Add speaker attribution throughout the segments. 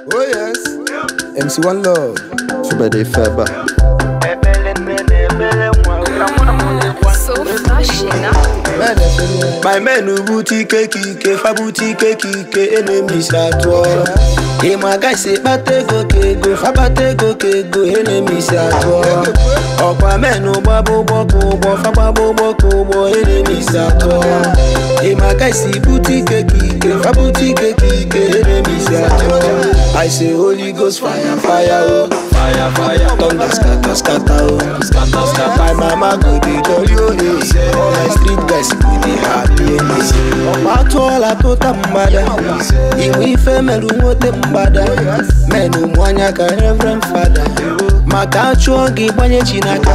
Speaker 1: Oh yes. MC One Love.
Speaker 2: Fubede Feba.
Speaker 3: So flashy now.
Speaker 4: My men who booty cake, fa booty cake, enemies at war. Hey, my guy say, bate go kego, fa bate go kego, enemies at war. Ọ̀pá mẹ́nu gbábó bọ́kú bọ́, fa gbábó bọ́kú bọ́, enemies at war. Hey, my guy say, booty cake, fa booty cake, enemies at war. I say, Holy Ghost fire, fire, oh. Fire, fire, thunder scatter, scatter, oh. Scatter, scatter. My mama go dey jolly, oh, eh. All my street guys go dey happy, eh. Ọ̀pá atụọla tụta mgbada Iwe ife merụ nwote mgbada Menụ mụ anya ka reverend fada Maka achụọ gị gbanye chi n'aka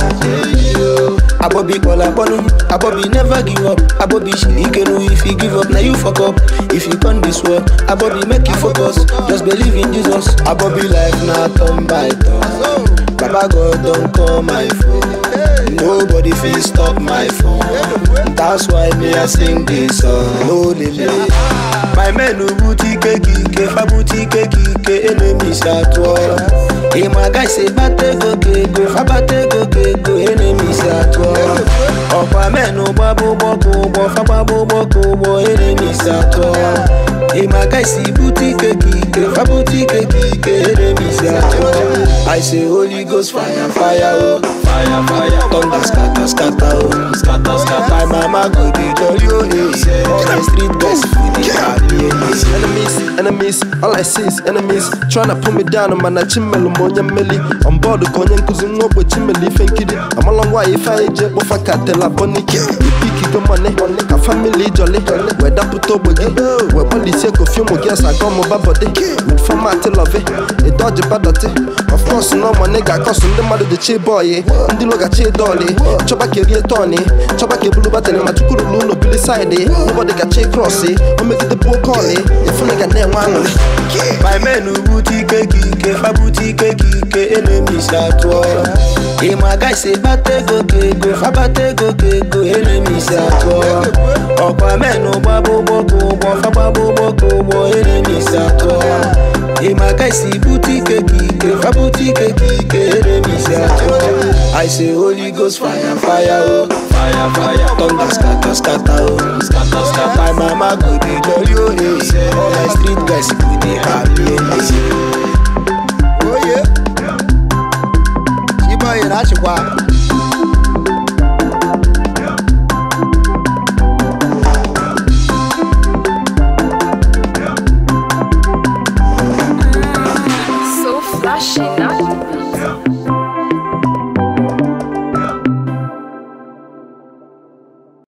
Speaker 4: Abobi kpọrọ akpọnụ Abobi never give up Abobi shiri ike nu if you give up na you fuck up If you come this world Abobi make you focus Just believe in Jesus Abobi life na turn by turn Baba God don call my phone Nobody fit stop my phone That's why me I sing this song No limit My men who booty keke Fa booty keke Enemies at war Hey my guy say bate go kego Fa bate go kego Enemies at war Ọ̀pá mẹ́nu gbábó bọ́kú bọ́ Fa gbábó bọ́kú bọ́ Enemies at war Hey my guy see booty keke Fa booty keke Enemies at war I say Holy Ghost fire fire oh Fire fire Thunder scatter scatter oh Scatter scatter My mama go dey jolly oh eh All my street guys fit dey happy eh
Speaker 2: Enemies, enemies, all I see is enemies Tryna put me down, mana chimelu monya meli On board konye nkuzi ngobwe chimeli ife nkiri Amala ngwa ife anyị je kpofa ka tela bonike Ipiki go money, ka family jolly We dapụta ogbe gị, we gbalisie kofi ụmụ gị asa gọmụ babọdị With format love, ịdọji badọtị Of course, no money ga-akọsụ ndị mmadụ dị chi bọyị Ndị logachi dọlị, chọba ka erie tọni Chọba ka ebulu batịrị ma chukwuru n'ụlọ bili saịdị Nobody ga chi krọsị, o megide bụ oke ọlị Ifunu ga na-enwe aṅụrị
Speaker 4: My men who booty keke, fa booty keke, enemies at war. Hey my guy say bate go kego, fa bate go kego, enemies at war. Ọ̀pá mẹ́nu gbábó bọ́kú bọ́, fa gbábó bọ́kú bọ́, enemies at war. Hey my guy see booty keke, fa booty keke, enemies at war. I say Holy Ghost fire, fire, oh. Fire, fire, thunder scatter, scatter, oh. Scatter, scatter. My mama go dey jolly, oh, eh. All my street guys go